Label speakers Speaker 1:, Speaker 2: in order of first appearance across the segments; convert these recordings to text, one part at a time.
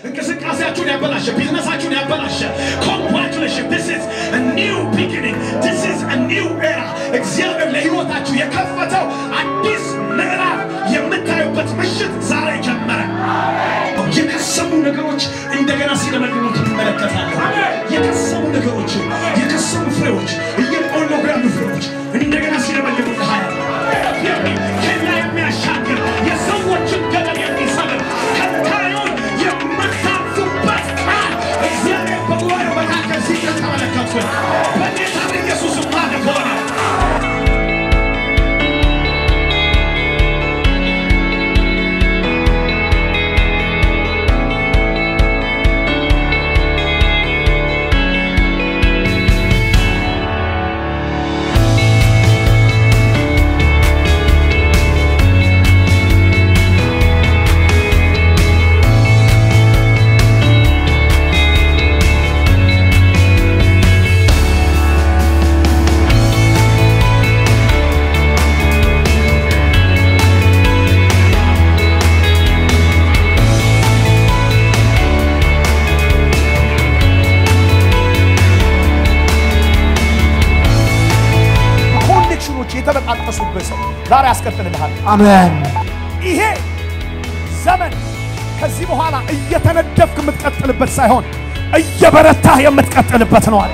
Speaker 1: እንቅስቃሴያችሁን ያበላሸ፣ ቢዝነሳችሁን ያበላሸ ኮንግራቹሌሽን ዲስ ኢዝ a new beginning this is a new era እግዚአብሔር ለሕይወታችሁ የከፈተው አዲስ ምዕራፍ የምታዩበት ምሽት ዛሬ ጀመረ። የከሰሙ ነገሮች እንደገና ሲለመልሙ ትመለከታለህ። የከሰሙ ነገሮች፣ የከሰሙ ፍሬዎች፣ እየቆለጉ ያሉ ፍሬዎች እንደገና ሲለመልሙ ታያለህ። ከኛ የሚያሻግር የሰዎችን ገደል የሚሰብር ከታዩን የምታልፉበት ቃል እግዚአብሔር በጉባኤው መካከል ሲገኝ ተመለከትኩ። በጌታ በኢየሱስ ማለት ሆነ።
Speaker 2: ኮኔክሽኖች የተበጣጠሱበት ሰው ዛሬ ያስቀጥልልሃል።
Speaker 3: አሜን።
Speaker 2: ይሄ ዘመን ከዚህ በኋላ እየተነደፍክ የምትቀጥልበት ሳይሆን እየበረታህ የምትቀጥልበት ነው አለ።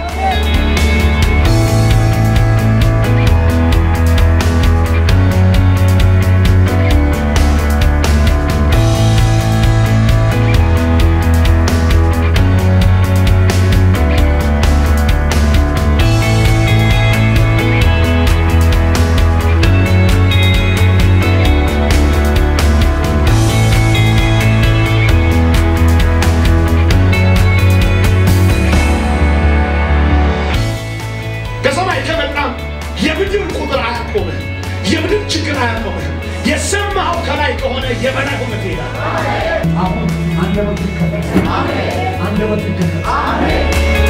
Speaker 1: ከሰማይ ከመጣም የምድር ቁጥር አያቆምህም። የምድር ችግር አያቆምህም። የሰማኸው ከላይ ከሆነ የበላይ ሆነ ትሄዳለህ።
Speaker 3: አሁን አንደበቱ ይከፈት። አንደበቱ ይከፈት።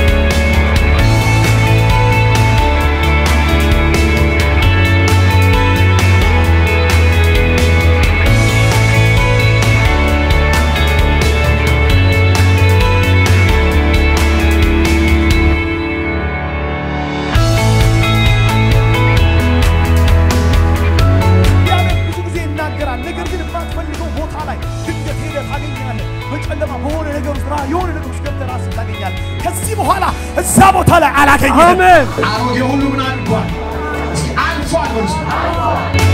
Speaker 2: እግዚአብሔር ብዙ ጊዜ ይናገራል። ነገር ግን የማትፈልገው ቦታ ላይ ድንገት ሄደህ ታገኛለህ። በጨለማ በሆነ ነገር ውስጥ ራ- የሆነ ነገር ውስጥ ገብተህ ራስህን ታገኛለህ። ከዚህ በኋላ እዛ ቦታ ላይ አላገኘህም።
Speaker 3: አሜን።
Speaker 1: አሮጌ ሁሉ ምን አድርጓል? እስኪ አልፏል በሉ እስኪ።